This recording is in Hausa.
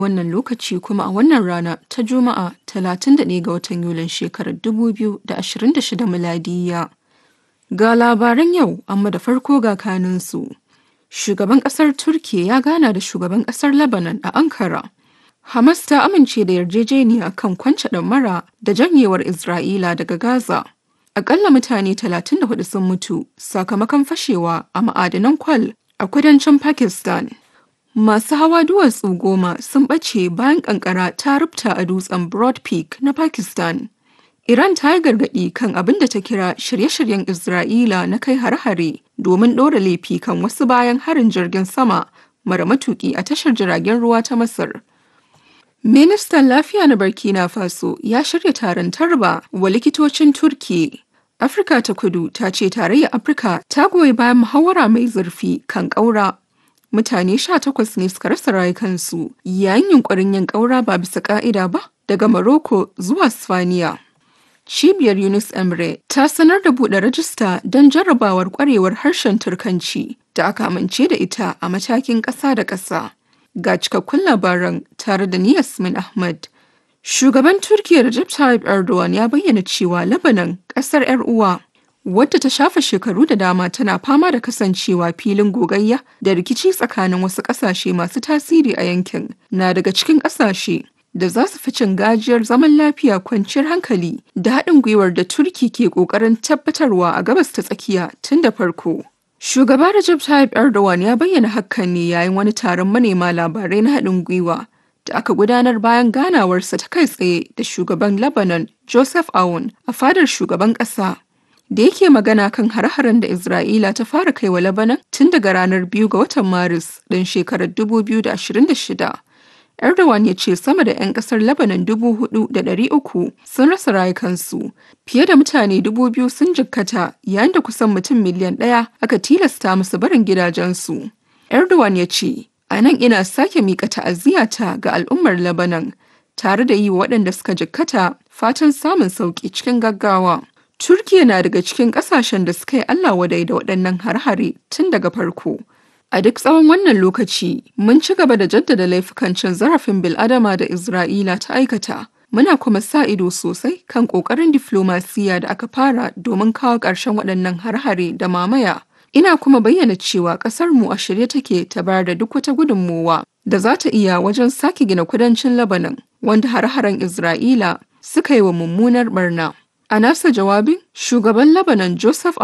wannan lokaci kuma a wannan rana ta Juma'a 31 ga watan Yulin shekarar 2026 miladiyya. Ga labaran yau amma da farko ga kaninsu. Shugaban ƙasar Turkiyya ya gana da shugaban ƙasar Lebanon a Ankara. Hamas ta amince da yarjejeniya kan kwance ɗamara da janyewar Isra'ila daga Gaza. Akalla mutane 34 sun mutu sakamakon fashewa a ma'adanan kwal a kudancin Pakistan. Masu hawa duwatsu goma sun ɓace bayan ƙanƙara ta rubta a dutsen Broad Peak na Pakistan. Iran ta yi gargaɗi kan abin da ta kira shirye-shiryen Isra'ila na kai hare-hare domin ɗora laifi kan wasu bayan harin jirgin sama mara matuƙi a tashar jiragen ruwa ta Masar. Ministan Lafiya na Burkina Faso ya shirya taron tarba wa likitocin Turki. Afirka ta kudu ta ce tarayyar Afirka ta goyi bayan muhawara mai zurfi kan ƙaura. Mutane sha takwas ne suka rasa rayukansu yayin yunkurin yin ƙaura ba bisa ƙa'ida ba daga Morocco zuwa Spaniya. Cibiyar Yunus Emre ta sanar da buɗe rajista don jarrabawar ƙwarewar harshen Turkanci da aka amince da ita a matakin ƙasa da ƙasa. Ga cikakkun labaran tare da ni Yasmin Ahmad. Shugaban Turkiyya Recep Tayyip Erdogan ya bayyana cewa Lebanon ƙasar 'yar uwa wadda ta shafa shekaru da dama tana fama da kasancewa filin gogayya da rikici tsakanin wasu ƙasashe masu tasiri a yankin na daga cikin ƙasashe da za su fi cin gajiyar zaman lafiya kwanciyar hankali da haɗin gwiwar da Turki ke ƙoƙarin tabbatarwa a gabas ta tsakiya tun da farko. Shugaba Recep Tayyip Erdogan ya bayyana hakan ne yayin wani taron manema labarai na haɗin gwiwa da aka gudanar bayan ganawarsa ta kai tsaye da shugaban Lebanon Joseph Aoun a fadar shugaban ƙasa. Da yake magana kan har-haren da Isra'ila ta fara kai wa Lebanon tun daga ranar biyu ga watan Maris ɗin shekarar 2026. Erdogan ya ce sama da 'yan kasar Lebanon dubu hudu da ɗari uku sun rasa rayukansu, fiye da mutane dubu biyu sun jikkata yayin da kusan mutum miliyan ɗaya aka tilasta musu barin gidajensu. Erdogan ya ce, a nan ina sake miƙa ta'aziyata ga al'ummar Lebanon tare da yi wa waɗanda suka jikkata fatan samun sauƙi cikin gaggawa. Turkiya na daga cikin ƙasashen da suka yi Allah wadai da waɗannan har-hare tun daga farko. A duk tsawon wannan lokaci, mun ci gaba da jaddada laifukan cin zarafin bil'adama da Isra'ila ta aikata. Muna kuma sa ido sosai kan ƙoƙarin diflomasiya da aka fara domin kawo ƙarshen waɗannan har-hare da mamaya. Ina kuma bayyana cewa ƙasar mu a shirye take ta bayar da duk wata gudunmowa da za ta iya wajen sake gina kudancin Lebanon, wanda har-haren Isra'ila suka yi wa mummunar barna. A nasa jawabin, shugaban Lebanon Joseph